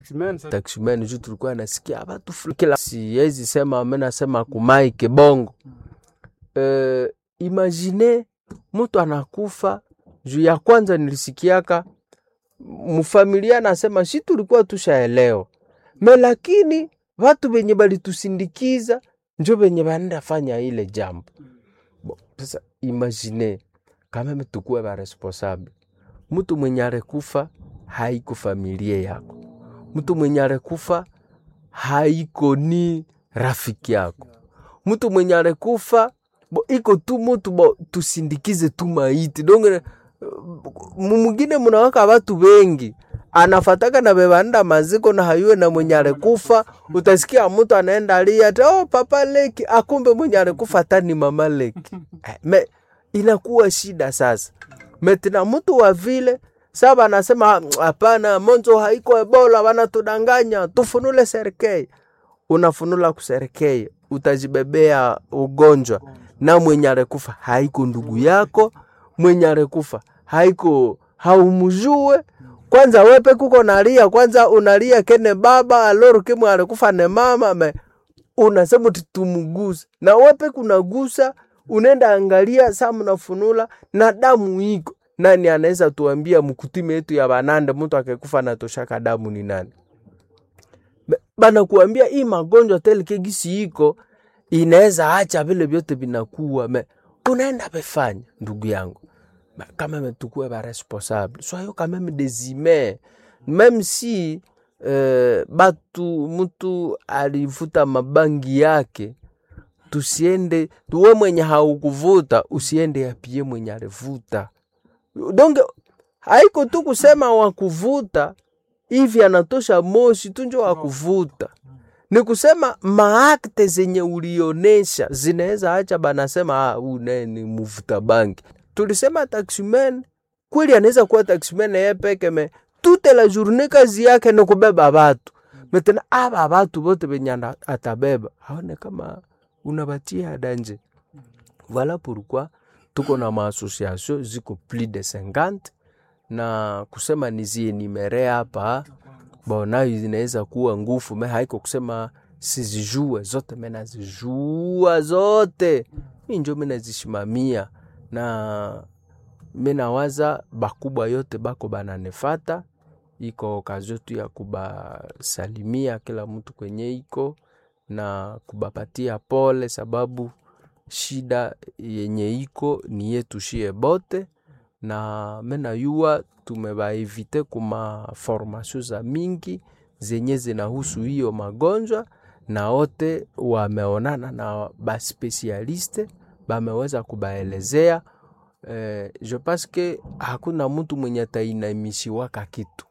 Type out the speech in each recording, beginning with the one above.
taximeni juu tulikuwa nasikia watu fulani kila siwezi sema mimi nasema kumaike bongo uh, imagine mtu anakufa juu ya kwanza nilisikiaka mfamilia nasema si tulikuwa tushaelewa me lakini watu wenye balitusindikiza njo wenye banaenda fanya ile jambo Bo, sasa imagine kama tukuwe ba responsable mtu mwenye alikufa haiko familia yako mtu mwenye alikufa haiko ni rafiki yako mtu mwenye alikufa bo iko tu mutu bo tusindikize tu maiti donge mwingine munawaka watu wengi anafataka na bebanda maziko na hayuwe na mwenye alikufa utasikia mtu anaenda alia ati oh papa leki akumbe mwenye alikufa tani mama leki Eh, me inakuwa shida sasa metina mtu wa vile saba anasema hapana monzo haiko ebola wanatudanganya tufunule serikei unafunula kuserikei utajibebea ugonjwa na mwenye alikufa haiko ndugu yako mwenye alikufa haiko haumjue kwanza wepe kuko nalia kwanza unalia kene baba aloro kimwe alikufa ne mama me unasema uti tumuguse na wepe kunagusa unaenda angalia saa mnafunula na damu iko nani anaweza tuambia mkutime yetu ya banande mtu akekufa natoshaka damu ni nani Be- banakuambia hii magonjwa telekegisi iko inaweza acha vile vyote vinakuwa me unaenda befanya ndugu yangu Ba- quand même tukue ba responsable soyons quand même des humains même si euh, batu mtu alivuta mabangi yake tusiende tuwe mwenye haukuvuta usiende yapie mwenye alivuta donc haiko tu kusema wakuvuta hivi anatosha moshi tu njo wakuvuta ni kusema maakte zenye ulionesha zinaweza acha banasema ah, huyu naye ni mvuta bangi tulisema taximen kweli anaweza kuwa taximen yeye peke me toute la journée kazi yake ni kubeba batu metena aba batu bote benye ana- atabeba aone kama unabatia danje voilà pourquoi tuko na maassociation ziko plus de 50 na kusema nizienimere hapa bonayo zinaweza kuwa ngufu me haiko kusema sizijue zote me nazijua zote mi njo mi nazishimamia na mi nawaza bakubwa yote bako bananefata iko okazio tu ya kubasalimia kila mtu kwenye iko na kubapatia pole sababu shida yenye iko ni yetu shie bote na menayua tumebaevite kuma formation za mingi zenye zinahusu hiyo magonjwa na wote wameonana na baspesialiste bameweza kubaelezea eh, je pense que hakuna mtu mwenye atainamishiwaka kitu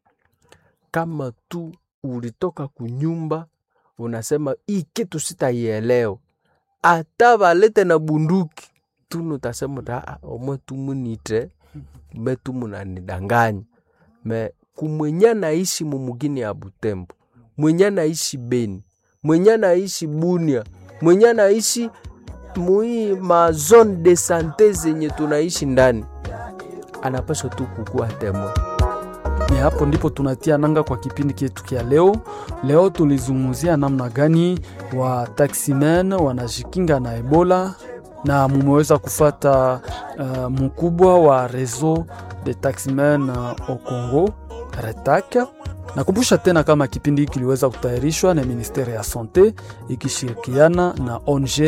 kama tu ulitoka kunyumba unasema hii kitu sitaielewa ata balete na bunduki tunu utasema ta "Ah, omwe tumunite me tumunanidanganya me kumwenye naishi mumugini ya Butembo mwenye naishi Beni mwenye naishi Bunia mwenye naishi mui ma zone de sante zenye tunaishi ndani anapaswa tu kukua temo Ni hapo ndipo tunatia nanga kwa kipindi chetu kia leo. Leo tulizungumzia namna gani wa taximen wanajikinga na Ebola na mumeweza kufata uh, mkubwa wa reseau de taximen uh, au Congo RETAC. Nakumbusha tena kama kipindi hiki kiliweza kutayarishwa na ministeri ya sante ikishirikiana na ONG